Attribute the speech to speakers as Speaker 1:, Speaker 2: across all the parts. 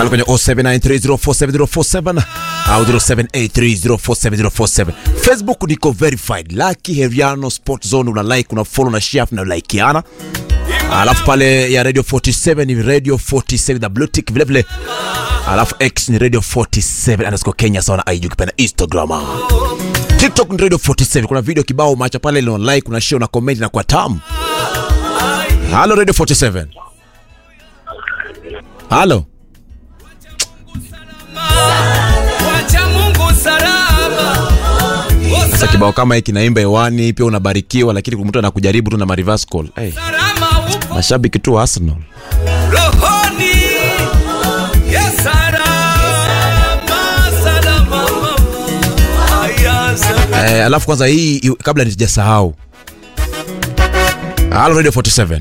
Speaker 1: pale kwenye 0793047047 au 0783047047 facebook niko verified Lucky Heriano Sport Zone una like una follow na share na likeana alafu pale ya radio 47 ni radio 47 the blue tick vile vile alafu x ni radio 47 underscore kenya sawa na ig ukipenda instagram tiktok ni radio 47 kuna video kibao macha pale ile una like una share una comment na kwa tamu halo radio 47 halo
Speaker 2: Wacha Mungu salama.
Speaker 1: sasa kibao kama hiki naimba hewani pia unabarikiwa lakini mtu anakujaribu tu na ma reverse call hey,
Speaker 2: Salama upo
Speaker 1: mashabiki tu wa arsenal
Speaker 2: rohoni. Yes, salama, salama, mama. Aya, salama.
Speaker 1: eh, alafu kwanza hii i- kabla nisijasahau halo radio 47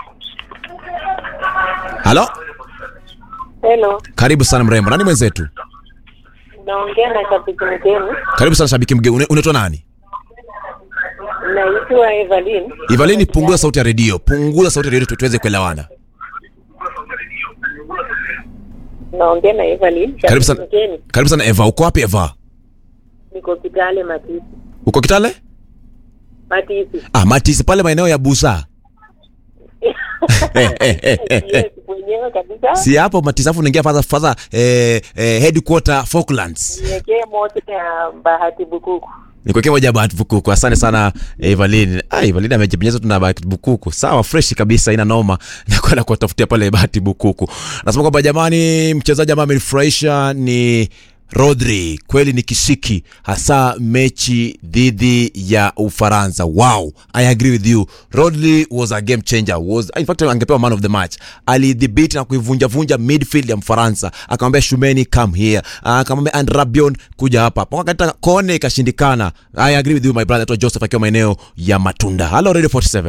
Speaker 1: halo
Speaker 3: Hello,
Speaker 1: karibu sana mrembo nani mwenzetu
Speaker 3: naongea na shabiki mgeni,
Speaker 1: karibu sana shabiki mgeni Une- unaitwa nani
Speaker 3: naitwa Evelyn.
Speaker 1: ivalini punguza sauti ya redio punguza sauti ya redio tu- tuweze kuelewana
Speaker 3: Naongea na Evelyn,
Speaker 1: karibu
Speaker 3: shabiki
Speaker 1: sana
Speaker 3: mgeni.
Speaker 1: karibu sana eva uko wapi eva
Speaker 3: Niko Kitale Matisi.
Speaker 1: uko kitale
Speaker 3: Matisi.
Speaker 1: ah, matisi pale maeneo ya busa
Speaker 3: Yes, mwenyewe kabisa.
Speaker 1: si hapo matisi afu unaingia fadha fadha eh, eh, headquarter falklands
Speaker 3: Niwekee moto ya Bahati Bukuku.
Speaker 1: nikuekea moja bahati bukuku asante sana eh, evalin ah, evalin amejipenyeza tu na bahati bukuku sawa freshi kabisa ina noma nakwenda kuwatafutia pale bahati bukuku nasema kwamba jamani mchezaji ambaye amenifurahisha ni rodri kweli ni kisiki hasa mechi dhidi ya ufaransa wow i agree with you rodri was a game changer was in fact angepewa man of the match alidhibiti na kuivunjavunja midfield ya mfaransa akamwambia shumeni come here akamwambia and rabion kuja hapa pakata kone ikashindikana i agree with you my brother Anaitwa joseph akiwa maeneo ya matunda halo radio 47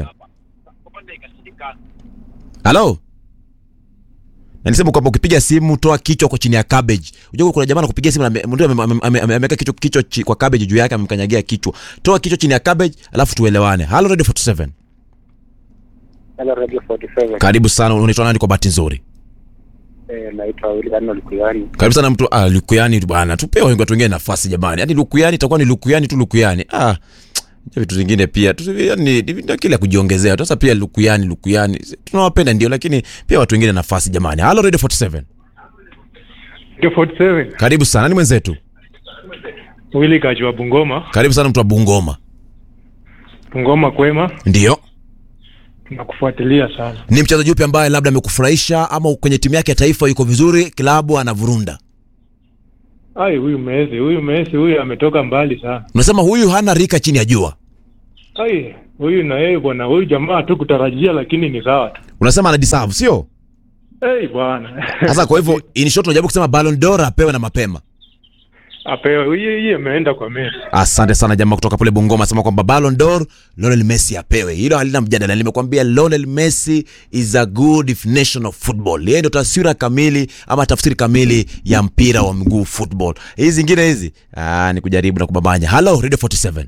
Speaker 1: halo Nilisema kwamba ukipiga simu toa kichwa kwa chini ya cabbage. Unajua kuna jamaa anakupigia simu na ame- mtu ame- ame- ame- ameweka kichwa kichwa chi- kwa cabbage juu yake amemkanyagia kichwa. Toa kichwa chini ya cabbage alafu tuelewane. Hello Radio 47.
Speaker 4: Hello Radio 47.
Speaker 1: Karibu sana. Unaitwa nani kwa bahati nzuri?
Speaker 4: Eh, naitwa William Lukuyani.
Speaker 1: Karibu sana mtu ah, Lukuyani bwana. Tupewe watu wengine nafasi jamani. Yaani Lukuyani itakuwa ni Lukuyani tu Lukuyani. Ah. Ndio vitu vingine pia. Tu yani ndio kile kujiongezea. Sasa pia Lukuyani Lukuyani. Tunawapenda ndio lakini pia watu wengine nafasi jamani. Hello Radio 47.
Speaker 5: Radio 47
Speaker 1: Karibu sana. Nani mwenzetu?
Speaker 5: Willy Kajwa Bungoma.
Speaker 1: Karibu sana mtu wa Bungoma.
Speaker 5: Bungoma kwema,
Speaker 1: Ndio.
Speaker 5: tunakufuatilia sana.
Speaker 1: ni mchezaji upi ambaye labda amekufurahisha ama kwenye timu yake ya taifa yuko vizuri klabu anavurunda
Speaker 5: Ai, huyu Messi, huyu Messi, huyu ametoka mbali sana.
Speaker 1: unasema huyu hana rika chini ya jua
Speaker 5: Ai, huyu na yeye bwana, huyu jamaa tu kutarajia, lakini ni sawa tu.
Speaker 1: unasema ana deserve sio
Speaker 5: Ei bwana,
Speaker 1: sasa kwa hivyo in short unajaribu kusema Ballon d'Or apewe na mapema
Speaker 5: apewe huyu, hii ameenda kwa Messi.
Speaker 1: asante sana jamaa kutoka pale Bungoma asema kwamba Ballon d'Or Lionel Messi apewe hilo halina mjadala nimekwambia Lionel Messi is a good definition of football yeye ndio taswira kamili ama tafsiri kamili ya mpira wa mguu football hizi zingine hizi ah ni kujaribu na kubabanya hello radio 47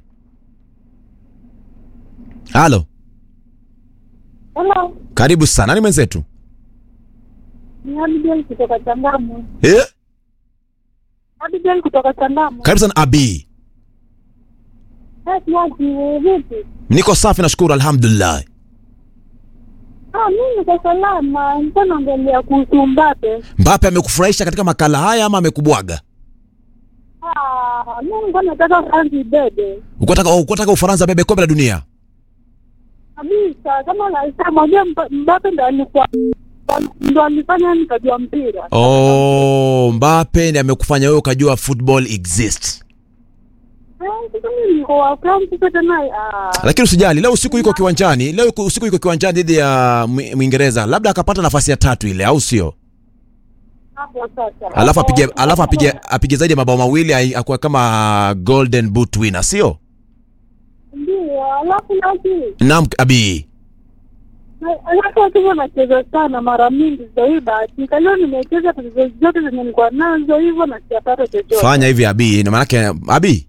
Speaker 1: Halo,
Speaker 3: Hello,
Speaker 1: karibu sana. Nani mwenzetu?
Speaker 3: ni Abigail kutoka Chandamu.
Speaker 1: Eh?
Speaker 3: Abigail kutoka Chandamu.
Speaker 1: Karibu sana Abi.
Speaker 3: Eh, Tiaji, vipi?
Speaker 1: Niko safi nashukuru alhamdulillah.
Speaker 3: Ah, mimi niko salama. Nilikuwa naongelea kuhusu Mbappe.
Speaker 1: Mbappe amekufurahisha katika makala haya ama amekubwaga?
Speaker 3: Ah, mimi nilikuwa nataka France ibebe.
Speaker 1: Ukataka ukataka Ufaransa bebe kombe la dunia?
Speaker 3: Kabisa, kama unasema unajua Mba- Mbappe ndo alikuwa ndo alifanya nikajua mpira.
Speaker 1: Oh, Mbappe ndiye amekufanya wewe ukajua football exists.
Speaker 3: Eh, sasa mimi niko wa France sasa tena ah.
Speaker 1: Lakini usijali, leo usiku yuko kiwanjani, leo yuko- usiku yuko kiwanjani dhidi ya Mwi- Mwingereza. Labda akapata nafasi ya tatu ile au sio?
Speaker 3: Hapo sasa.
Speaker 1: Alafu apige alafu apige apige zaidi ya mabao mawili ai- akuwe kama golden boot winner, sio?
Speaker 3: Ndio, alafu nasi
Speaker 1: Naam, Abi.
Speaker 3: alafu akiwa nacheza sana mara mingi zaidi bahati leo nimecheza tatizo zote zenye nilikuwa nazo hivyo na sijapata chochote.
Speaker 1: Fanya hivi Abi, ndio maana yake Abi.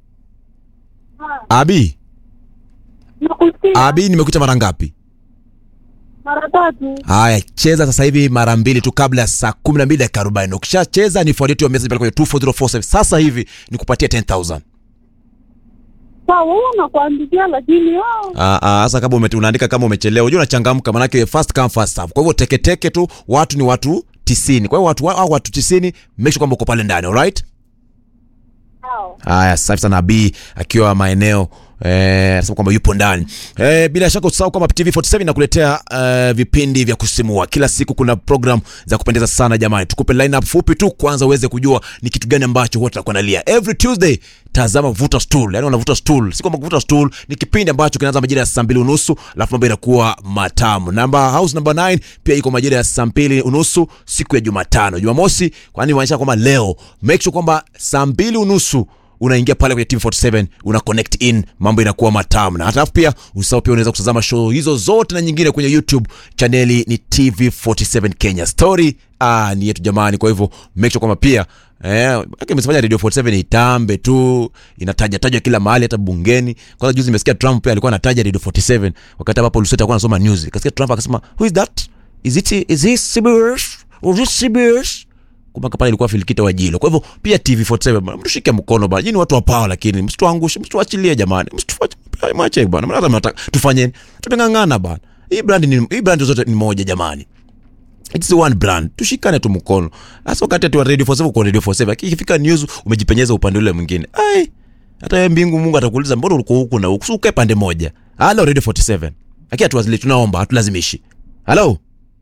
Speaker 3: Ah,
Speaker 1: Abi.
Speaker 3: Nakusikia
Speaker 1: Abi nimekuita mara ngapi?
Speaker 3: mara tatu.
Speaker 1: haya cheza sasa hivi mara mbili tu kabla ya saa kumi na mbili dakika arobaini ukishacheza nifuatie tu message pale kwenye 24047 sasa hivi nikupatie 10000
Speaker 3: Sawa, wewe unakuandikia lakini wao
Speaker 1: Ah, ah, sasa kama ume, unaandika kama umechelewa unajua unachangamka manake first come first serve kwa hivyo teketeke tu watu ni watu tisini kwa hivyo watu wa- hao watu tisini make sure kwamba uko pale ndani alright
Speaker 3: hao.
Speaker 1: haya safi sana b akiwa maeneo eh, anasema kwamba yupo ndani eh, bila shaka usahau kwamba tv47 inakuletea eh, vipindi vya kusimua kila siku kuna program za kupendeza sana jamani tukupe lineup fupi tu kwanza uweze kujua ni kitu gani ambacho huwa tunakuandalia every tuesday tazama vuta stool yani unavuta stool si kwamba kuvuta stool ni kipindi ambacho kinaanza majira ya saa mbili unusu alafu mambo inakuwa matamu namba house number 9 pia iko majira ya saa mbili unusu siku ya jumatano jumamosi kwani maanisha kwamba leo make sure kwamba saa mbili unusu unaingia pale kwenye tv47 una connect in mambo inakuwa matamu na hata pia usahau pia unaweza kutazama show hizo zote na nyingine kwenye youtube chaneli ni tv47 kenya story ah, ni yetu jamani kwa hivyo make sure kwamba pia Eh, imesifanya radio 47 itambe tu inataja tajwa kila mahali hata bungeni kwanza juzi nimesikia trump pia alikuwa anataja radio 47 wakati ambapo luseta alikuwa anasoma news kasikia trump akasema who is that is it is he CBS or is it CBS kumaka pale ilikuwa filikita wa jilo kwa hivyo pia tv47 bana, mtushike mkono bana nyinyi watu wa pawa lakini msituangushe msituachilie jamani msituache mwache bana maana mnataka tufanye tumeng'ang'ana bana hii brand ni hii brand zote ni moja jamani It's one brand tushikane tu mkono hasa wakati ati wa radio 47 kwa radio 47 lakini ikifika news umejipenyeza upande ule mwingine ai hata wewe mbingu mungu atakuuliza mbona ulikuwa huku na huku Si ukae pande moja halo radio 47 lakini hatuwazili tunaomba hatulazimishi halo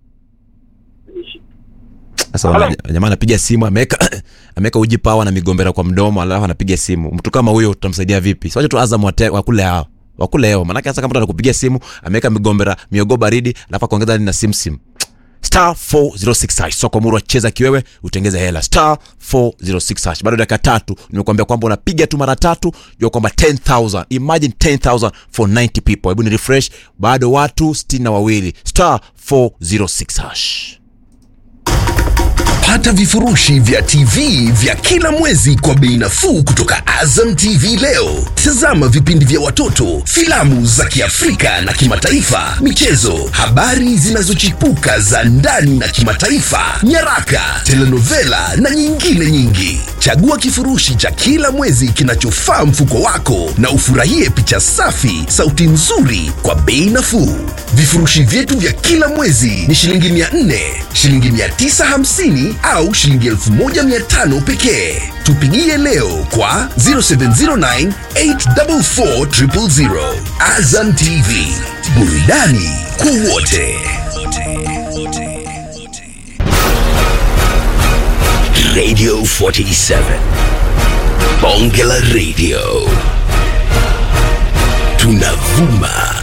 Speaker 1: sasa wana- jamaa anapiga simu ameweka ameweka uji pawa na migombera kwa mdomo alafu anapiga simu mtu kama huyo tutamsaidia vipi siwache tu azam wate- wakule hao wakule hao manake hasa kama mtu anakupigia simu ameweka migombera miogo baridi alafu akaongeza hadi na simsim star 406 hash soko murwa cheza kiwewe utengeze hela star 406 hash bado dakika tatu nimekuambia kwamba unapiga tu mara tatu jua kwamba 10000 imagine 10000 for 90 people hebu ni refresh bado watu sitini na wawili star 406 hash
Speaker 6: Pata vifurushi vya TV vya kila mwezi kwa bei nafuu kutoka Azam TV leo. Tazama vipindi vya watoto, filamu za Kiafrika na kimataifa, michezo, habari zinazochipuka za ndani na kimataifa, nyaraka, telenovela na nyingine nyingi. Chagua kifurushi cha kila mwezi kinachofaa mfuko wako na ufurahie picha safi, sauti nzuri kwa bei nafuu. Vifurushi vyetu vya kila mwezi ni shilingi 400, shilingi 950 au shilingi 1500 pekee. Tupigie leo kwa 0709 844 000. Azam TV, burudani kwa wote. Radio 47 Bonge la Radio tunavuma